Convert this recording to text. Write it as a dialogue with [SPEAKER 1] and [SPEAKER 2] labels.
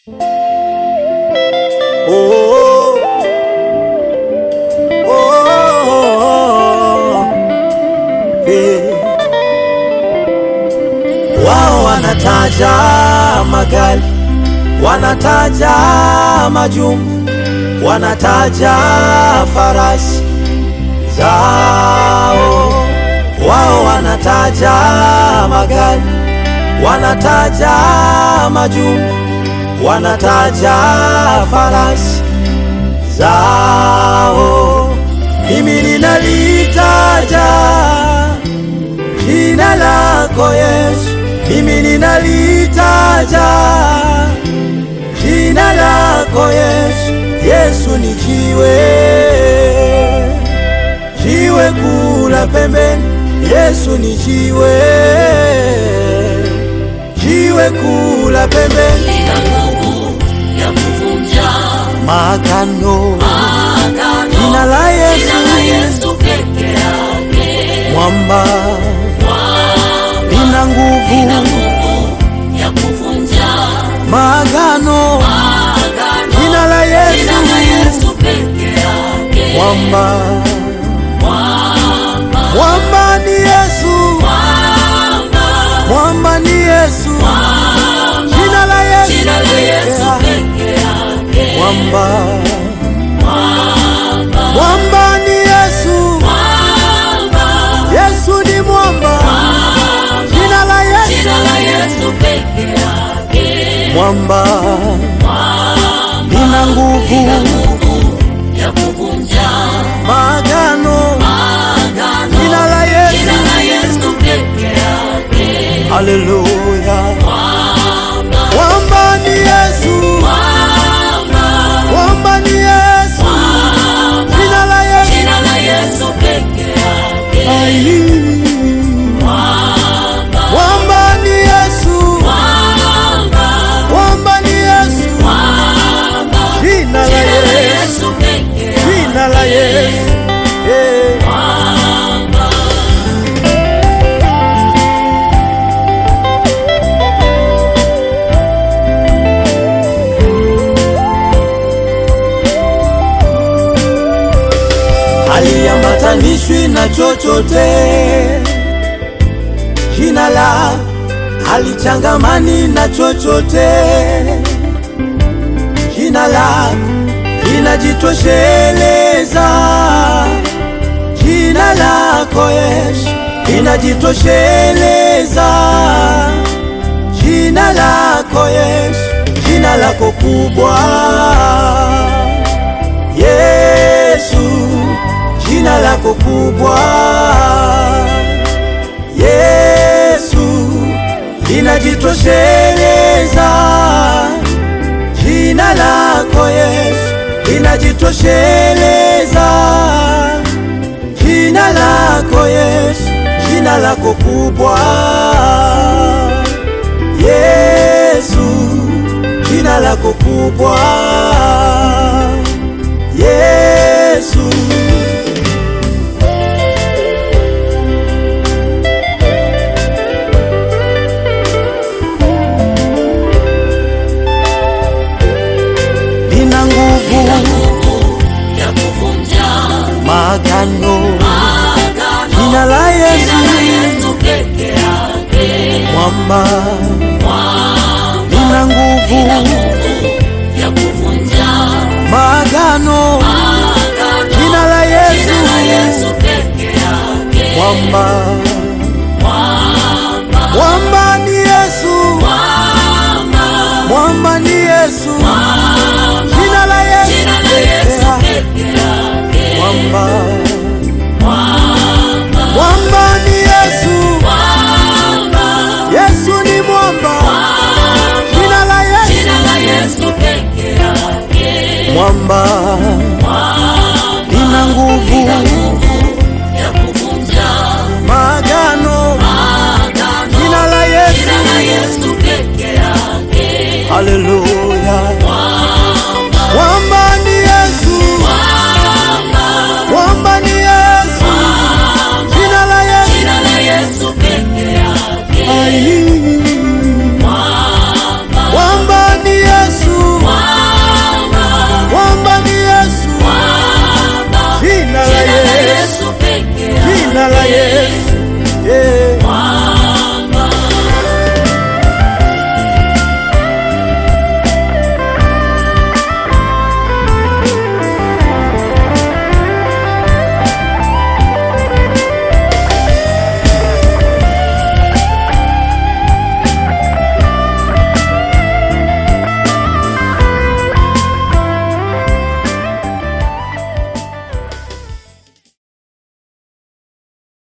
[SPEAKER 1] Oh, oh, oh, eh. Wao wanataja magari, wanataja majumba, wanataja farasi zao. Wao wanataja magari, wanataja majumba, wanataja farasi zao. Mimi ninalitaja jina lako Yesu, mimi ninalitaja jina lako Yesu. Yesu ni jiwe, jiwe kula pembeni. Yesu ni jiwe, jiwe kula pembeni.
[SPEAKER 2] Lina nguvu ya kuvunja
[SPEAKER 1] Magano,
[SPEAKER 2] agano.
[SPEAKER 1] jina la Yesu,
[SPEAKER 2] Jina la Yesu peke yake.
[SPEAKER 1] mwamba
[SPEAKER 2] Mwamba
[SPEAKER 1] lina nguvu.
[SPEAKER 2] lina nguvu ya kuvunja
[SPEAKER 1] Magano,
[SPEAKER 2] agano.
[SPEAKER 1] jina la Yesu,
[SPEAKER 2] Jina la Yesu peke yake.
[SPEAKER 1] mwamba
[SPEAKER 2] Mwamba,
[SPEAKER 1] mwamba ni Yesu,
[SPEAKER 2] mwamba,
[SPEAKER 1] mwamba ni Yesu,
[SPEAKER 2] mwamba.
[SPEAKER 1] jina la Yesu,
[SPEAKER 2] Jina la Yesu
[SPEAKER 1] pekee.
[SPEAKER 2] peke yake.
[SPEAKER 1] mwamba
[SPEAKER 2] Mwamba,
[SPEAKER 1] mwamba ni Yesu,
[SPEAKER 2] mwamba,
[SPEAKER 1] Yesu ni mwamba, jina la Yesu,
[SPEAKER 2] Jina la Yesu peke yake.
[SPEAKER 1] mwamba lina nguvu.
[SPEAKER 2] Lina nguvu ya kuvunja
[SPEAKER 1] Magano,
[SPEAKER 2] agano.
[SPEAKER 1] jina la Yesu,
[SPEAKER 2] Jina la Yesu peke yake.
[SPEAKER 1] haleluya.
[SPEAKER 2] Mwamba,
[SPEAKER 1] Mwamba ni Yesu,
[SPEAKER 2] mwamba,
[SPEAKER 1] mwamba ni Yesu,
[SPEAKER 2] mwamba.
[SPEAKER 1] jina la Yesu,
[SPEAKER 2] Jina la Yesu peke yake.
[SPEAKER 1] ai.
[SPEAKER 2] Mwamba,
[SPEAKER 1] Mwamba ni Yesu,
[SPEAKER 2] mwamba,
[SPEAKER 1] mwamba ni Yesu,
[SPEAKER 2] mwamba.
[SPEAKER 1] jina la
[SPEAKER 2] Jina la
[SPEAKER 1] Yesu,
[SPEAKER 2] Yesu peke yake.
[SPEAKER 1] jina la Yesu, eh.
[SPEAKER 2] Mwamba.
[SPEAKER 1] haliambatanishwi na chochote. Jina la halichangamani na chochote. Jina la linajitosheleza. Jina lako Yesu linajitosheleza. Jina lako Yesu, jina lako kubwa Yesu, jina lako kubwa Yesu, linajitosheleza. Jina lako Yesu, linajitosheleza. Jina lako Yesu, jina lako kubwa Yesu, jina lako kubwa Yesu. Lina nguvu,
[SPEAKER 2] Lina nguvu ya kuvunja
[SPEAKER 1] magano,
[SPEAKER 2] agano.
[SPEAKER 1] jina la Yesu,
[SPEAKER 2] Jina la Yesu peke yake.
[SPEAKER 1] mwamba,
[SPEAKER 2] Mwamba,
[SPEAKER 1] lina nguvu,
[SPEAKER 2] lina nguvu ya kuvunja
[SPEAKER 1] magano,
[SPEAKER 2] agano.
[SPEAKER 1] jina la Yesu,
[SPEAKER 2] Jina la Yesu peke yake.
[SPEAKER 1] mwamba,
[SPEAKER 2] Mwamba,
[SPEAKER 1] mwamba ni Yesu,
[SPEAKER 2] mwamba,
[SPEAKER 1] mwamba ni Yesu,
[SPEAKER 2] mwamba.
[SPEAKER 1] jina la Yesu,
[SPEAKER 2] Jina la Yesu
[SPEAKER 1] pekee.
[SPEAKER 2] peke yake.
[SPEAKER 1] mwamba,
[SPEAKER 2] Mwamba,
[SPEAKER 1] mwamba ni Yesu,
[SPEAKER 2] mwamba,
[SPEAKER 1] Yesu ni mwamba, jina la Yesu,
[SPEAKER 2] Jina la Yesu peke yake.
[SPEAKER 1] mwamba, lina nguvu,
[SPEAKER 2] Lina nguvu ya kuvunja
[SPEAKER 1] magano,
[SPEAKER 2] agano.
[SPEAKER 1] jina la Yesu,
[SPEAKER 2] Jina la Yesu peke yake.
[SPEAKER 1] haleluya.
[SPEAKER 2] Mwamba,
[SPEAKER 1] Mwamba ni Yesu,
[SPEAKER 2] mwamba,
[SPEAKER 1] mwamba ni Yesu,
[SPEAKER 2] mwamba.
[SPEAKER 1] jina la Yesu,
[SPEAKER 2] Jina la Yesu peke yake.
[SPEAKER 1] ai.
[SPEAKER 2] Mwamba,
[SPEAKER 1] Mwamba ni Yesu, jina la Yesu yeah.